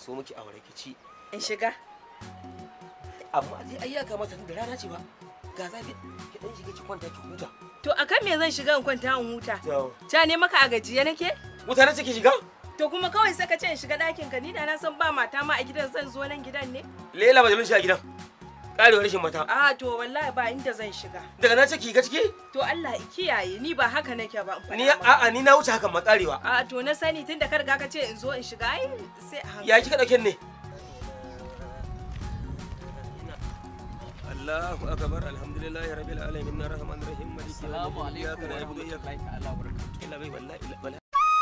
so miki aure ki ci in shiga amma dai ai ya kamata da rana ce ba ga zafi ki dan shiga ki kwanta ki huta to akan me zan shiga in kwanta in huta to ta ne maka a gajiye nake wuta na ki shiga to kuma kawai sai ka ce in shiga ɗakin ka ni da na san ba mata ma a gidan zan zo nan gidan ne lela ba da shi a gidan karewar rashin mata a to wallahi ba inda zan shiga daga na ce ki ga ciki to Allah ya kiyaye ni ba haka nake ba in faɗa ni maka. a'a ni na wuce hakan ma karewa a to na sani tunda ka riga ka ce in zo in shiga ai sai a hankali ya kika dauke ne Allahu akbar alhamdulillahi rabbil alamin arrahmanir rahim maliki yawmiddin iyyaka na'budu wa iyyaka nasta'in illa bai wallahi illa wallahi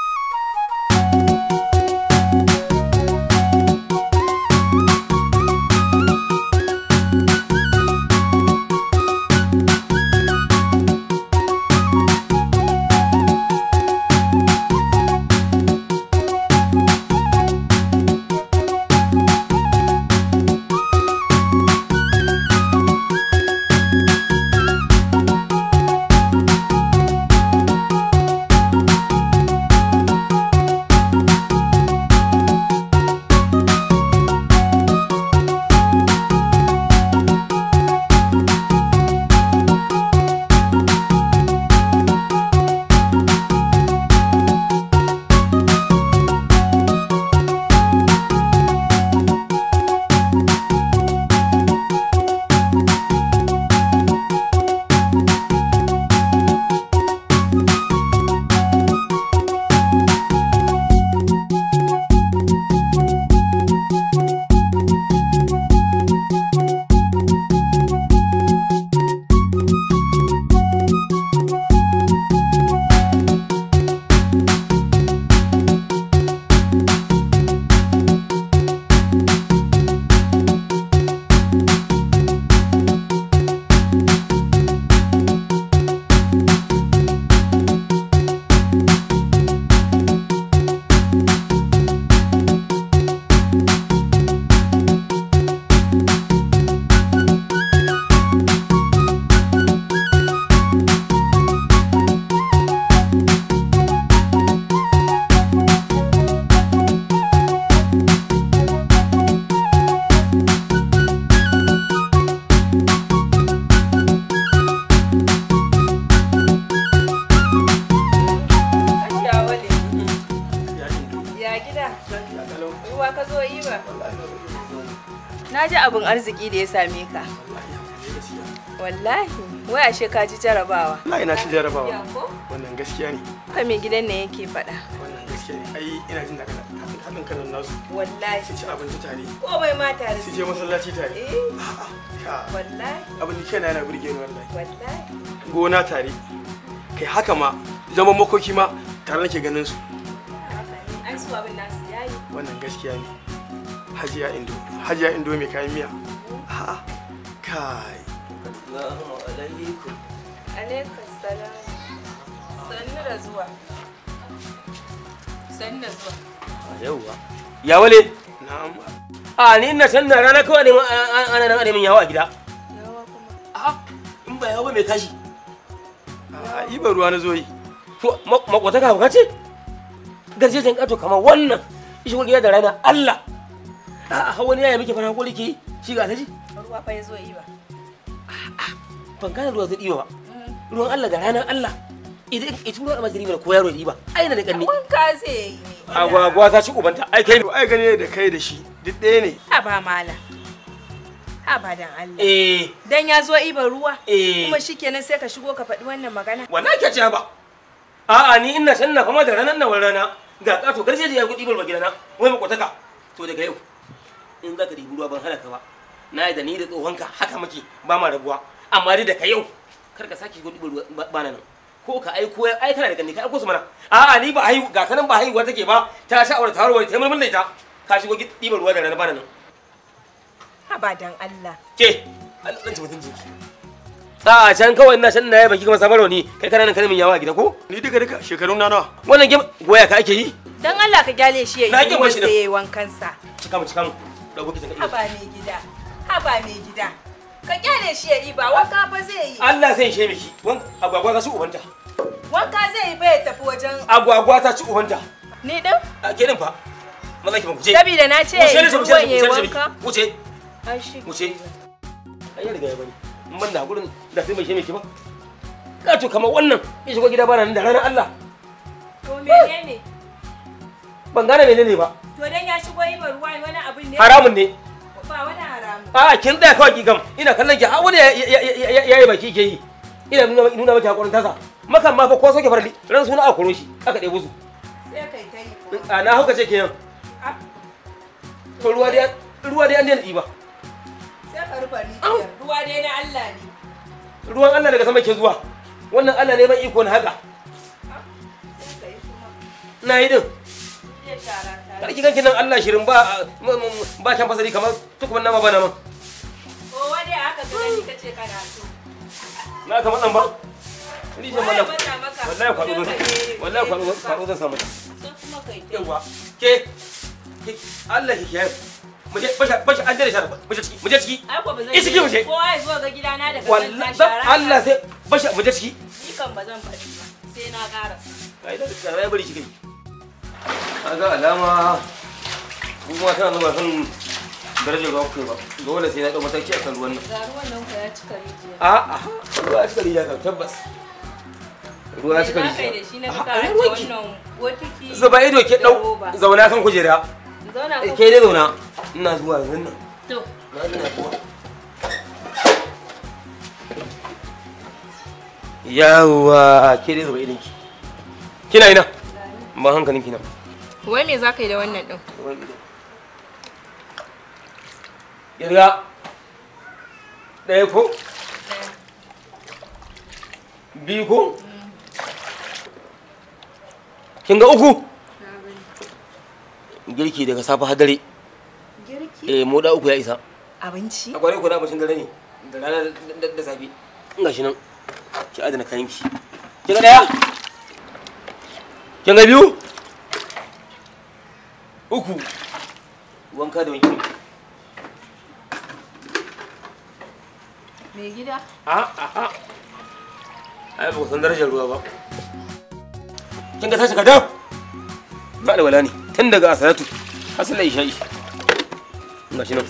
Hajiya Wale, ya gida ruwa ka zo yi ba na ji abin arziki da ya same ka wallahi wai ashe ka ji jarabawa Allah ina shi Ya jarabawa. ko? Wannan gaskiya ne. haka mai gidan ne yake faɗa Wannan gaskiya ne. Ai ina jin daga haɗin kanan nasu. wallahi Su ci abinci tare. komai ma tare Su su je masallaci tare. eh A'a. Ka. wallahi Abin da kaina yana burge ni wallahi. wallahi Gona tare. Kai haka ma zaman makoki ma tare nake ganin su. ai su abin nasu yayi Wannan gaskiya ne. Hajiya Indo. Hajiya Indo mai kayan miya. A'a. Kai. Assalamu alaikum alaikum salam sannu da zuwa sannu da zuwa yauwa ya wale Na'am. a ni ina san na rana kawai ne ana nan ana min yawo a gida yawa kuma a in ba yawo ba mai tashi A'a ibar ruwa na zo yi. to makwata ka hauka ce garjejen kato kamar wannan shi kuma gida da rana Allah a a wani yaya muke fara hakuri ke yi shi ga taji ruwa fa ya zo yi ba ban gane ruwa zai ɗiba ba ruwan Allah da ranar Allah idan ita ruwan almajiri mana ko yaro ya ɗiba ai na da ƙarni wanka zai yi ne agwagwa ta ci ubanta ai kai To ai gane da kai da shi duk ɗaya ne. ha ba mala ha ba dan Allah eh dan ya zo iban ruwa eh kuma shikenan sai ka shigo ka faɗi wannan magana wallahi ke ce ba a'a ni ina san na fama da ranar nan wani rana ga kato garje da ya gudu ibar gidana wai makwataka to daga yau in za ka ɗibi ruwa ban hana ka ba na yi da ni da tsohonka haka muke ba ma rabuwa amma dai daga yau kar ka sake gudu ibar ruwa ba na nan ko ka aiko ya ai kana da ganni ka aiko su mana a'a ni ba haihu ga kanan ba haihuwa take ba ta sha aure ta warware ta yi mulmul da ita ka shigo ɗibar ruwa da rana ba na nan ha ba dan Allah ke Allah ɗan ci mutuncin ki a can kawai ina san na yi baki kuma sabarwa ni kai kana nan kana min yawa a gida ko Ni duka duka shekaru na nawa. wannan game goya ka ake yi dan Allah ka gyale shi Na ya yi ƙi mashi ruwan nan. sai ya yi wankansa cika mu cika mu dago kitan ha ka ba mai gida ha ba mai gida ka gyale shi ya yi ba wanka fa zai yi Allah sai shi miki wan agwagwa ta ci ubanta wanka zai yi fa ya tafi wajen agwagwa ta ci ubanta ni din a ke din fa maza ki ba wuce Saboda na ce wuce ne wuce ruwan yayi wuce wanka. wuce Ai shi. wuce ai ya riga ya bani in ban da hakurin da sai mai shi mai ki ba kato kamar wannan ya shigo gida bana nan da ranar Allah To menene? ban gane menene ba To dan ya shigo yi ruwa wani abin ne? haramun ne Ba wani haramu. a kin tsaya kawai ki gam ina kallon ki har wani ya yi baki ke yi ina nuna nuna maki hakurin tasa makan ma fa ko soke farli ran suna a koro shi aka ɗebo su Sai kai ta yi. a na hauka ce kenan Ah, to ruwa dai ruwa dai an daina ɗiba Sai ka rufe rijiyar. Ruwa dai na Allah ne. ruwan Allah daga sama ke zuwa wannan Allah ne ban iko na haka Sai ka yi kuma. na yi din Zai tara tara. karki ganki nan Allah shirin ba ba kan fasari kamar tukuman nama ba nama Kowa dai aka ga ni kace kana so. na kamar nan ba rijiyar Waye mallam mata maka? wallahi kwaɗo zan Sai ka je- wallahi kwaɗo kwaɗo zan samu Sai kuma kai ta yi. yawa ke ke Allah ki kiyaye mu je basha basha an dare shara mu je ciki mu je ciki Ai ko ba zan Isi ki waje. Kowa ya zo ga gidana daga wallahi kanta shara. Allah sai basha mu je ciki Ni kan ba zan faɗi ba. Sai na ƙara. ai da da ya bari shi kai kaga alama kuma tana zuwa kan darajar ruwa kai ba dole sai na dau mataki akan ruwan nan Ga ruwan nan ku ya cika rijiya. a a ruwa ya cika rijiya kan tabbas ruwa ya cika Me za ka yi da rijiya shi na A, ka a, rage ruwanki. wannan botiki zuba ido ke da dau roba. zauna kan kujera Zauna Eh, kan ke dai zauna ina zuwa yanzu nan to. na ina zuwa yawwa ke dai zuba idonki kina ina ban hankalin kina Wai me za ka yi da wannan ɗin? zuba ido kirga ɗaya ko biyu ko kin ga uku girki daga safe har dare Girki? eh moda uku ya isa Abinci? a kwarai ku da abincin dare ne da rana da- da- da safe in ga shi nan ki adana kayan ki kin ga daya kin ga biyu uku wanka da wanki Mai gida? a a a ai ba ku san darajar ruwa ba kin ga tashi ka dawo ba da wala ne tun daga asalatu har sallar isha'i ga shi nan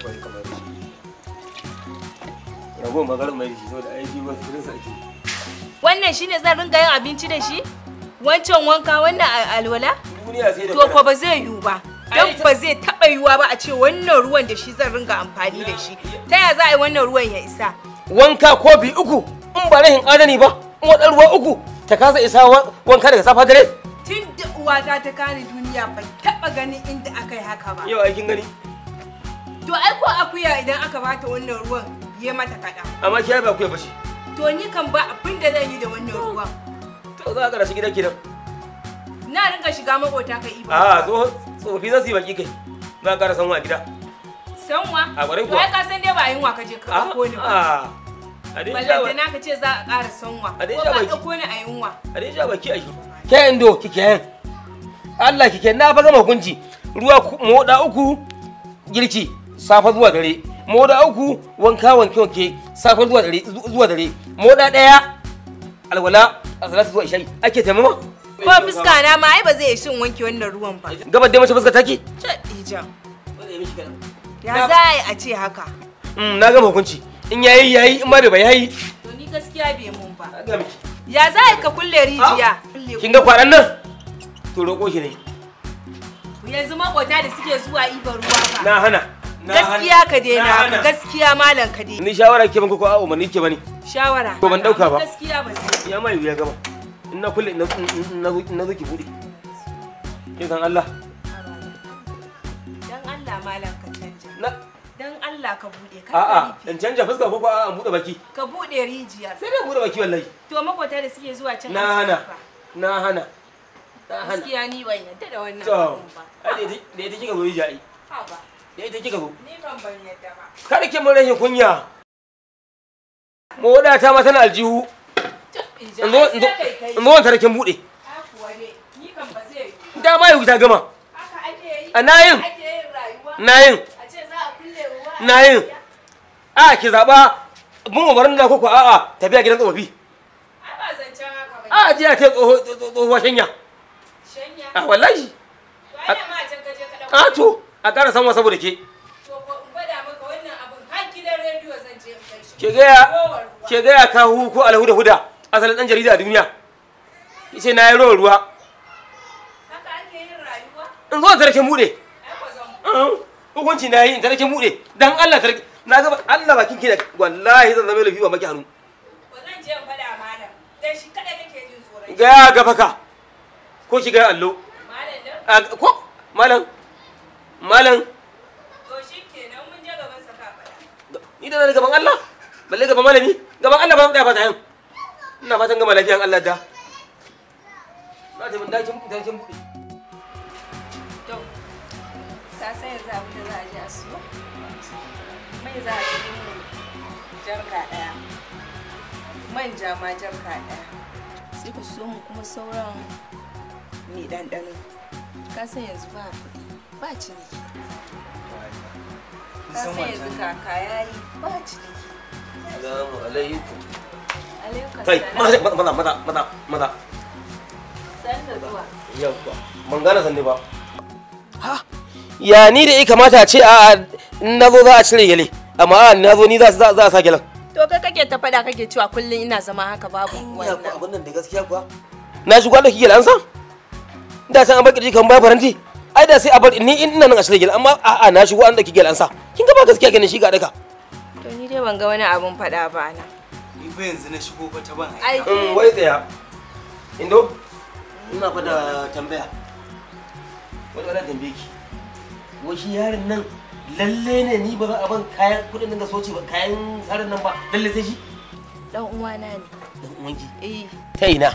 rago magarin mai da shi saboda aiki ba su sa ake Wannan shine zan ringa yin abinci da shi? Wancan wanka wannan a- alwala? duniya sai da To ko ba zai yiwu ba. Don ba zai taɓa yiwuwa ba a ce wannan ruwan da shi zan ringa amfani da shi. Ta ya za a yi wannan ruwan ya isa? wanka kofi uku in ba rahin adani ba in wadar ruwa uku ta kasa isa wa- wanka daga safa dare Tun da uwata ta kani duniya ban taɓa ganin inda aka yi haka ba. yau aikin gani To ai ko akuya idan aka bata wannan ruwan ya mata kaɗan. amma kiyaye ba ku ya bace To ni kan ba abin da zan yi da wannan ruwan. to za ka rashi gida kenan Na ringa shiga makota ka iba. a tsoho tsofi za su yi baki kai za ka ƙara sanwa a gida Sanwa? A ƙwarai To kuwa. ai ka san dai ba yunwa ka je ka ɗauko ni ba. a a dai sha Ballanta ba- na ka ce za a ƙara sanwa. A dai Ko sha ba baki. ɗauko ni a yunwa. a dai sha baki a shi ke indo kike yan Allah kike na fa gama hukunci ruwa ku- moda uku girki safa zuwa dare moda uku wanka wanke wanke safa zuwa dare zu- zuwa dare moda daya alwala a salatu zuwa isha'i ake taimama Ko fuska na ma ai ba zai shin wanke wannan ruwan ba. gabar dai mace fuska take Ce ijan. Ya Na- za a yi a ce haka? Mm, na gama hukunci in yayi yayi in ma bai bai yayi To ni gaskiya bai mun ba. Na ga miki. Ya za a yi ka kulle rijiya? kin ga kwanan nan to roƙo shi ne Yanzu makota da suke zuwa ibar ruwa ba. na hana Na Gaskiya hana. ka daina Na haka, hana. gaskiya malam ka daina. ni shawara ke ban ko a umarni ke bane Shawara. To ban ɗauka ba. Gaskiya ba sai. ya mai wuya gama in na kulle in na- in na zo- in na zo ki bude kin san Allah Dan Allah malam ka canja. na Dan Allah ka bude ka a'a rufe. in canja fuska ko ko a'a in bude baki Ka bude rijiyar. sai dai in bude baki wallahi To makota da suke zuwa cin na hana asibiti fa. na hana na hana Gaskiya ni ban yadda da wannan to abun ba. ai da ita- da ita kika zo yi ja'i Ha ba. da ita kika zo Ni kan ban yadda ba. kada ki mun rashin kunya moda ta ma tana aljihu in zo in zo in zo wanta rakin bude Ni kan ba zai yi. dama yau ta gama Haka ake yi. a nayin Ake yin rayuwa. nayin A ce za a kulle ruwa. nayin a ki zaba mun umarin da koko a'a tafiya gidan tsofaffi Ai ba zancen haka ba. a jiya ta tsohuwa shanya Shanya. a wallahi To ai da ma a can ka je ka ɗauko a to a ƙara sanwa saboda ke To ko in gwada maka wannan abun har gidan rediyo zan je in kai shi. ke gaya Rowar ruwa. ke gaya kahu ko alhuda huda asalin dan jarida a duniya yace na yi rawar ruwa Haka ake yin rayuwa? in zo ta rake bude Ai ko zan hukunci na yi in ta rake bude dan Allah ta rake na ga Allah bakin ki da wallahi zan zama lafi ba maki hannu ko zan je in faɗa malam. Dan shi kada kake jin tsoron shi. gaya gafa ka ko ki gaya allo Malam dan a ko malam malam to shi kenan mun je gaban sa ka faɗa. ni da na gaban Allah balle gaban malami gaban Allah ba mu da fata yan ina fatan gama lafiyan Allah da na ta mun dakin dakin bude To ka san yanzu abin da za a je a siyo? Mai za a siyo jarka ɗaya. Manja ma jarka ɗaya. Sai ku siyo mu kuma sauran mai ɗanɗano. Ka san yanzu ba kuɗi ba ciniki. Ka san yanzu kaka ya yi ba ciniki. Assalamu alaikum Alaikum kai maza salam. maza maza maza maza San da zuwa. yawwa ban gane sanne ba ha ya ni da ya kamata a ce a na zo za a cire gele amma a na zo ni za za za a sa gelen To kai kake ta faɗa kake cewa kullum ina zama haka babu ya ku wannan. abin nan da gaskiya kuwa na shigo da kike an san da san an bar kirji kan ba faranti ai da sai a bar ni in ina nan a cire gele amma a a na shigo an da kike an sa kin ga ba gaskiya ganin shi ga daka To ni dai ban ga wani abun faɗa ba na. Ni fa yanzu na shigo fa ta ban Ai in wai tsaya indo ina fa da tambaya wani wani tambaye ki wai shi yaron nan lalle ne ni ba za a ban kayan kudin nan ga soci ba kayan tsarin nan ba lalle sai shi dan uwana ne. dan uwanki Eh. ta ina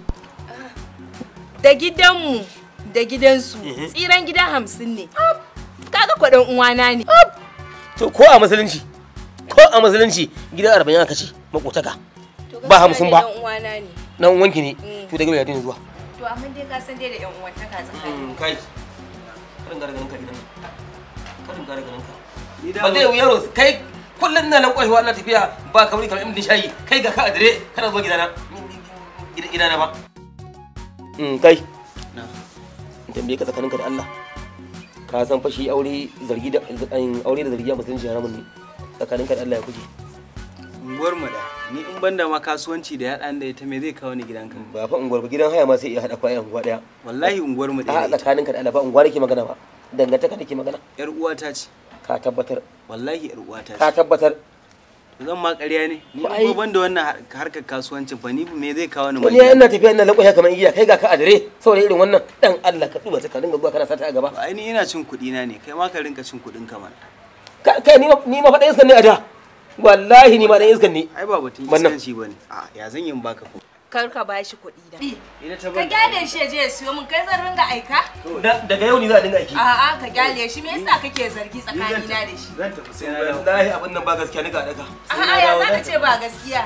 Da gidanmu da gidansu Mhm. tsiran gida hamsin ne. Kaga kwaɗan uwana ne. to ko a musulunci ko a musulunci gidan arba'in aka ce makotaka To Ba gaskiya hamsin dai ba. Dan uwana ne. dan uwanki ne Mm. to daga mai yadda zuwa To amma dai ka san dai da ƴan uwantaka tsakanin. kai karin gara ganin ka gidan nan karin gara ganin ka Ni da ba zai yaro kai kullum na nan kwaiwa na tafiya ba kamar kamar imdin shayi kai ga ka a dire kana zuwa gidana gida- gidana ba Mm, kai Na. in tambaye ka tsakaninka da Allah ka san fashi aure zargi da an- aure da zargi a musulunci haramun ne tsakaninka da Allah ya kuje unguwar mu da ni in banda ma kasuwanci da ya da ita me zai kawo ni gidanka ba fa unguwar ba gidan haya ma sai iya hada kwayan unguwa daya wallahi unguwar mu a da ita tsakaninka da Allah ba unguwa nake magana ba dangantaka nake magana yar uwata ce ka tabbatar wallahi yar uwata ka ce tabbatar zan ma ƙarya ne ni To ai- ba banda wannan har- harkar kasuwancin fa ni me zai kawo ni wani mai yana tafiya ina lakwaya kamar igiya kai ga ka a dire saboda irin wannan dan Allah ka duba ta ka dinga zuwa kana sata a gaba ai ni ina cin kuɗi na ne kai ma ka rinka cin kuɗin ka mana Ka- kai ni ma ni ma faɗa iskan ne a da wallahi ni ma dan iskan ne ai ba batun Wannan. iskanci bane a ya zan yin baka ko Kar ka bashi kuɗi da. ina ta Ka ban gyale shi ya je ya siyo min kai zan ringa aika? Da- daga yau ni za a dinga aiki A'a ka gyale shi me yasa kake zargi tsakanina da shi? zan tafi sai na dawo wallahi abin nan ba gaskiya ni ga daga A'a ya za ka ce ba gaskiya?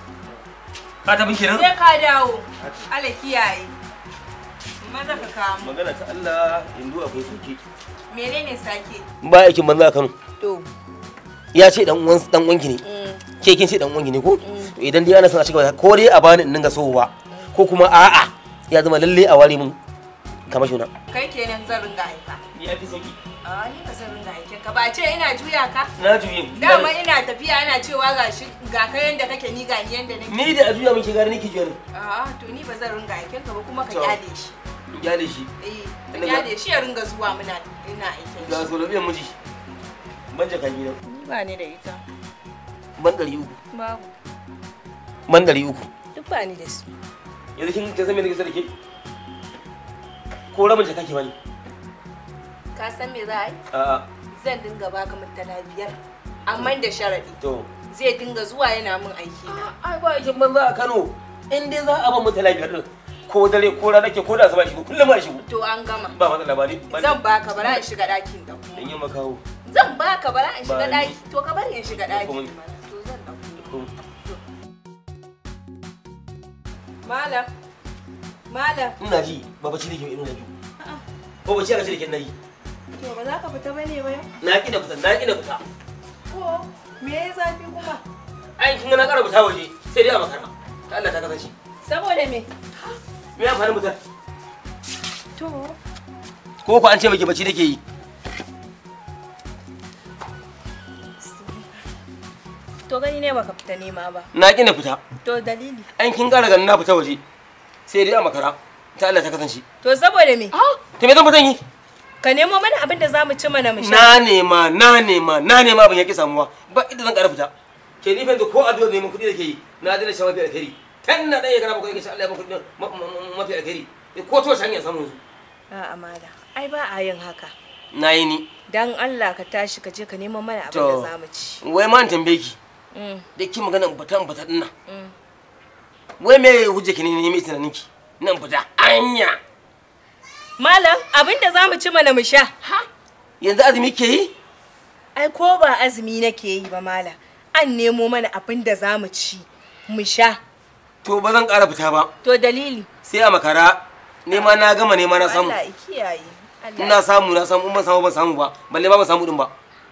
ka tafi kenan Sai ka dawo. Allah kiyaye. Maza ka kawo mu. magana ta Allah yanzu akwai soke Menene sake? ba aikin banza a Kano To. ya ce dan uwan dan uwanki ne ke kin ce dan uwanki ne ko to idan dai ana son a cigaba ko dai a bani in dinga sowa ko kuma a'a ya zama lalle a ware mun kamar shuna Kai kenan zan ringa aika. ya fi sauki A ni ba zan ringa aikin ka ba ce ina juya ka. na juyin Dama ina tafiya ana cewa ga shi ga ka yanda kake ni ga ni yanda nake. ni da a juya min ke gari nake juya ne A'a to ni ba zan ringa aikin ka ba kuma ka To. kyale shi. iyale shi Eh, ka Ina ga- kyale shi ya ringa zuwa muna ina aikin ga shi. so biyan miji ban jaka gidan Ni ba ni da ita. ban ɗari uku Babu. ban ɗari uku Duk ba ni da su. yanzu kin kin san me nake so da ke ko rabin jaka ke bani Ka san me za a yi? a'a Zan dinga baka mutala biyar. Amma da sharadi. to Zai dinga zuwa yana min aiki na. ai ba aikin banza a Kano in dai za a ban mutala biyar din ko dare ko rana ke ko da asuba shigo kullum ma shigo To an gama. ba matsala ba ne Zan baka bara in shiga ɗakin da dan yi makawo Zan baka bara in shiga Ba ni. ɗaki. To ka bari in shiga ɗaki. Kuma- To zan ɗauko. ko Malam. Malam. ina ji ba bacci nake ba ina ji ko bacci aka ce da ke nayi To ba za ka fita bane ba yau? na ki da fita na ki da fita Ko me ya zafi kuma? ai kin ga na ƙara fita waje sai dai a makara ta Allah ta kasance Saboda me? me ya fara mutar To. ko ko an ce baki bacci nake yi To gani ne baka fita nema ba. na ƙi na fita To dalili. an kin ƙara ganin na fita waje sai dai a makara ta Allah ta kasance To saboda me? to me zan fitan yi Ka nemo mana abin da za mu ci mana mu sha. na nema na nema na nema ban yaki samuwa ba inda zan ƙara fita ke ni fanta ko addu'a neman kuɗi da ke yi na dena shan mafi alkhairi tan na ɗaya kana bakwai kace Allah ya ban kuɗi ma- ma- mafi alkhairi ko to shan ya samu yanzu A'a mala. Ai ba a yin haka. na yi ni Dan Allah ka tashi ka je ka nemo mana abin To. da za mu ci. wai ma in tambaye ki Mm, da ki magana in fita in fita dinnan mm. wai me hujja ki ne ne mai tunanin ki nan fita anya Malam abin da za mu ci mana mu sha. yanzu azumi ke yi Ai ko ba azumi nake yi ba mala. An nemo mana abin da za mu ci mu sha. to ba zan ƙara fita ba To dalili. sai a makara nema na gama nema na samu Allah ya kiyaye. Allah ina samu na samu in ban samu ban samu ba balle ba ban samu din ba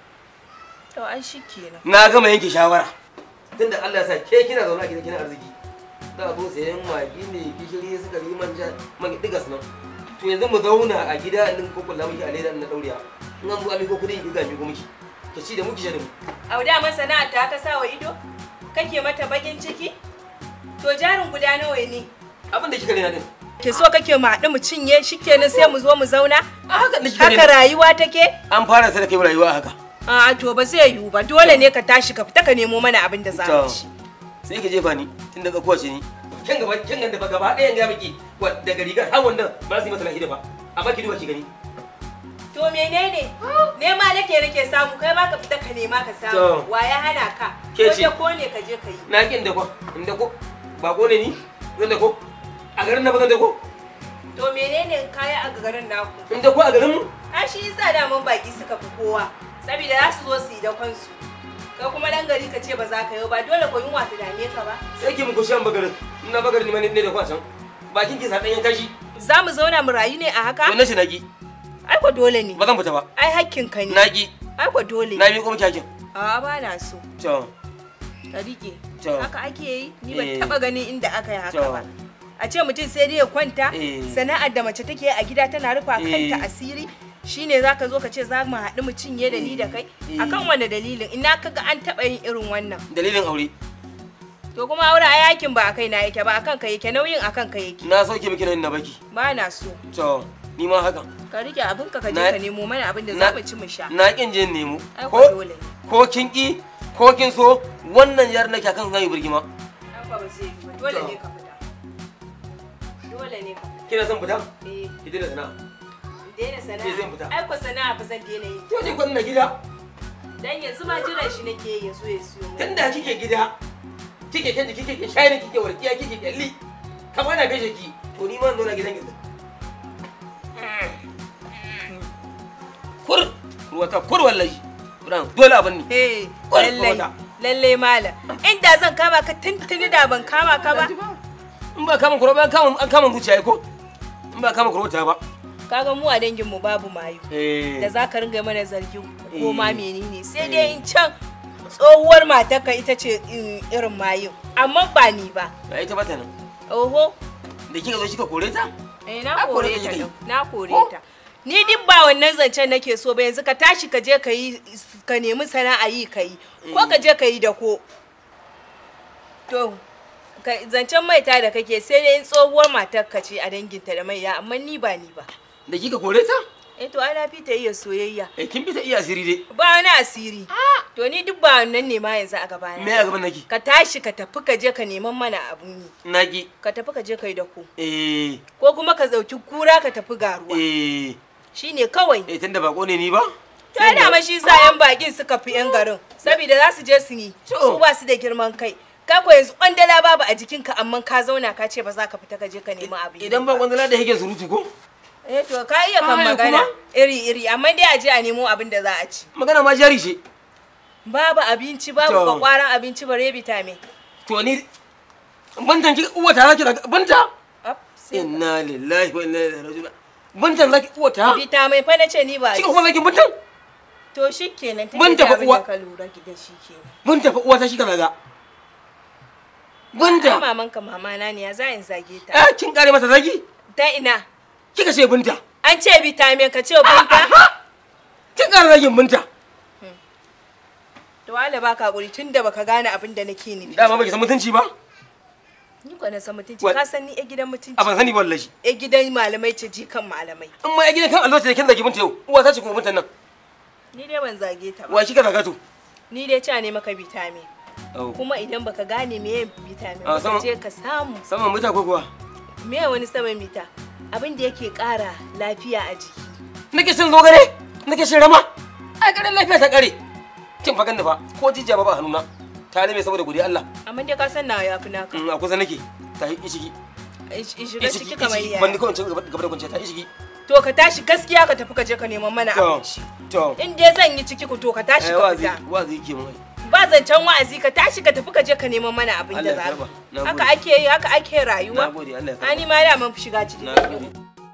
To ai shi kenan. na gama yanke shawara tunda Allah ya sa ke kina zaune a gida kina arziki da zo sayan magi ne gishiri sukari manja man digas nan to yanzu mu zauna a gida din ko kula miki a leda na dauriya in an zo a miko kudi in ga miko miki ki ci da muki sha da mu Auda man sana'a ta ka sa wa ido? Kake mata bakin ciki? To jarin guda nawa ne? abin da kika rena din Ke so kake mu haɗu mu cinye shi kenan sai mu zo mu zauna? a haka da kika Haka rena rayuwa take? an fara sai da kai rayuwa a haka A'a to ba zai yiwu ba dole ne ka tashi ka fita ka nemo mana abin da za mu To, ci. sai ki jefa ni tun daga kowace ni kin gaba kin ganda ba gaba ɗayan ga miki wa daga rigar har wannan ba su yi masa lahi da ba amma ki duba ki gani To menene? Nema nake nake samu kai ma ka fita ka nema ka samu. To. Wa ya hana ka? Ke Ko ce. da ko ne ka je ka yi. na kin da ko in da ko ba ko ne ni zan da ko a garin na ba zan da ko To menene kaya a garin naku? in da ko a garin mu A shi yasa daman baki suka fi kowa. Saboda za su zo su yi da kansu. Kai kuma dan gari ka ce ba za ka yi ba dole ko yunwa ta dame ka ba. sai ki muku shan bagarin in na bagarin ni ma ne da ko a can bakin ki sa ɗanyen kashi Za mu zauna mu rayu ne a haka? to na shi na ki Ai ko dole ne. ba zan fita ba Ai hakkin ka ne. na ki Ai ko dole. na bi kuma kyakin A ba na so. to Ka rike. To. Haka ake yi? Ni ban Eh. taba ganin inda aka yi haka To. ba. A ce mutum sai dai ya kwanta, Eh. sana'ar da mace take a gida tana rufa kanta Eh. asiri. shine zaka zo ka ce za mu haɗu mu cinye da ni da kai Eh. akan wani dalilin ina kaga an taɓa yin irin wannan dalilin aure to kuma aure a yakin ba a kai na yake ba akan ka yake nauyin akan ka yake na sauke miki nan na baki ba na so to ni ma haka ka rike abin ka ka je Na- ka nemo mana abin da na- za mu ci mu sha na kin je nemo ai ko ko dole ne ko kin ki ko kin so wannan yar nake akan zan yi birgima ai ba zai yi ba dole ne ka fita dole ne ka fita kina son fita eh ki dena sana'a daina Eh, zan sana'a fita. ai ko sana'a ba zan daina yi to ni kwan na gida dan yanzu ma jiran shi nake yi ya zo ya siyo mu tunda kike gida kike kike kike kike shayi kike warkiya kike kyalli kamar na gaishe ki to ni ma zo na gidan gidan kur ruwata kur wallahi ran dole abin ni eh Wai, lallai wata. lallai malam inda zan kama ka tuntuni da ban kama ka ba in ba kama kuro ba an kama an kama zuciya ko in ba kama kuro ta ba kaga mu a dangin mu babu mayu eh da za ka ringa mana zargin ko ma Eh. menene sai dai in can tsohuwar matarka ita ce in- irin mayu amma ba ni ba ai ta bata nan oho da kika zo kika kore ta eh A na kore kore ta ta kika yi. din, na kore Ko? ta ni duk ba wannan zancen nake so ba yanzu ka tashi ka je ka yi ka nemi sana'a yi ka yi ko ka je ka yi da ko to ka- zancen maita da kake sai dai in tsohuwar matarka ce a danginta da maiya amma ni ba ni ba da kika kore ta eh to ana fi ta iya soyayya eh kin bi ta iya asiri dai ba wani asiri to ni duk ba wannan ne ma yanzu a gabana me a gaban naki ka tashi ka tafi ka je ka neman mana abun yi naki ka tafi ka je ka yi da ku eh ko kuma ka zauki kura ka tafi garuwa eh shine kawai eh tunda bako ne ni ba to yana ma shi sa yan bakin suka fi yan garin saboda za su je su yi To. su ba su da girman kai ka ko yanzu kwandala babu a jikinka amma ka zauna ka ce ba za ka fita ka je ka nemi abin yi idan ba kwandala da yake surutu ko eh to ka iya kan Ai, magana kuma. iri iri amma dai a je a nemo abin da za a ci magana ma jari ce babu abinci babu To. kwakwaran abinci bare vitamin to ni bantan ki uwa ta zaki daga banta Up, sai- inna lillahi wa inna ilaihi raji'un bantan zaki uwa ta vitamin fa na ce ni ba kika kuma zaki bantan to shi kenan Mun tun da tafi abin uwa. da ka lura da shi kenan banta fa uwa ta kika zaga ai banta maman ka mama na ne ya za in zage ta ah kin kare mata zaki ta ina kika ce binta an ce vitamin ka ce binta kin kare zagin binta to wala baka hakuri tunda baka gane abin da nake nufi dama baki san mutunci ba ni ko na san mutunci Wa- ka san ni a gidan mutunci a ban sani ba wallahi a gidan malamai ce ji kan malamai in ma ya gidan kan albashi da kin zagi munta yau uwa ta ce kuma muntan nan ni dai ban zage ta ba wa shi ka zaga to ni dai ca ne maka vitamin au kuma idan baka gane meye vitamin Ah, ba sama- ka je ka samu saman muta ko kuwa meye wani saman mita abin da yake kara lafiya a jiki nake cin zogale nake cin rama ai garin lafiya ta kare kin fa ganni fa ko jijiya ba ba hannuna ta lime saboda godiya Allah amma dai ka san nawa yafi naka in a kusa nake ta yi ishigi in shiga ciki kamar ishigi ban ni yaya kawai cin gaba gaba da kwanciya ta ishigi to ka tashi gaskiya ka tafi ka je ka neman mana to abinci to in dai zan yi ciki ku to ka tashi eh ka wazi fita wazi yake mun ba zancen wa'azi ka tashi ka tafi ka je ka neman mana abin Allah da ya za karba. mu Na haka gode. ake yi haka ake rayuwa nagode Allah ya karba ani ma da mun fi shiga ciki nagode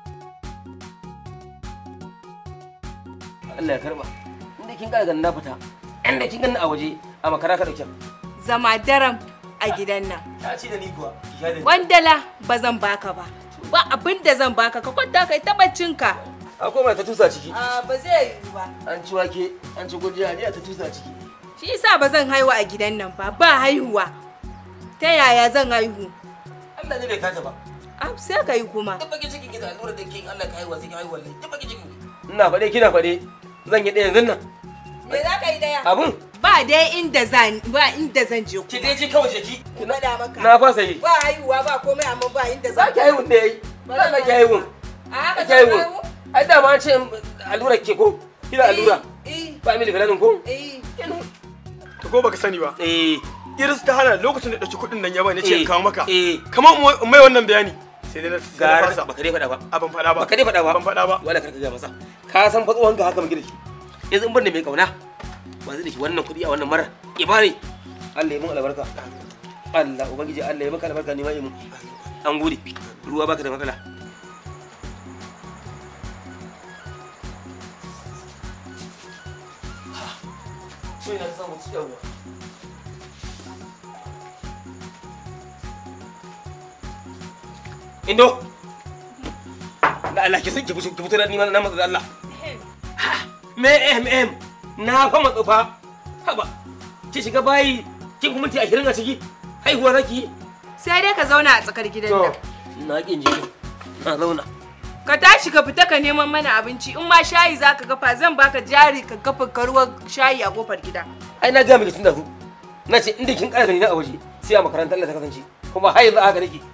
Allah ya karba inda kin ga na fita inda kin ganni a waje a makara ka dauke zama daram a gidan nan ta ci da ni kuwa ki sha da ni wandala ba zan baka ba ba abin da zan baka ka kwanta kai ta baccinka akwai mai ta tusa ciki a ba zai yi ba an ci wake an ci gujiya ne ta tusa ciki shi yasa ba zan haihu a gidan nan ba ba haihuwa ta yaya zan haihu Allah ne bai kata ba a sai ka yi kuma duk baki cikin ki da allura da ke in Allah ka haihuwa sai ki haihuwa wallahi duk baki cikin ki ina faɗe kina faɗe zan yi ɗaya yanzu nan me za ka yi daya abun ba dai inda zan ba inda zan je ki kuma dai ji kawai ki faɗa maka na fasa yi ba haihuwa ba komai amma ba inda za zan ki haihun da yayi za ka ki haihun a haka ki zan haihun haihu ai dama an ce allura ke ko kina allura eh ba mili filanin ko eh to ko baka sani ba eh iris ta hana lokacin da ɗauki kuɗin nan ya bani ce in Eh, kawo maka eh. kamar in mai wannan bayani sai dai na sai na gara fasa baka dai faɗa ba a ban faɗa ba baka dai faɗa ba ban faɗa ba wala karka ga masa ka san fa tsohon ka haka muke da shi yanzu in ban da mai kauna ba zai da shi wannan kuɗi a wannan mara ibani Allah ya mun albarka Allah ubangiji Allah ya maka albarka ne ma yi mun an gode ruwa baka da matsala Sai na samu ciyawa. Indo. Da Allah ki ki fito ki fito da ni ma na matsa da Allah. Me em em na fa matsa fa. Haba. Ki shiga bayi ki kuma minti 20 a ciki. Haihuwa zaki. sai dai ka zauna a tsakar gidan To, nan na kin je. Na zauna. ka tashi ka fita ka neman mana abinci in ma shayi za ka gafa zan baka jari ka gafa karuwar shayi a kofar gida Ai na ga miki tun da zu. Na ce inda kin ƙara gani na a waje sai a makarantar Allah ta kasance. Kuma har yanzu haka nake.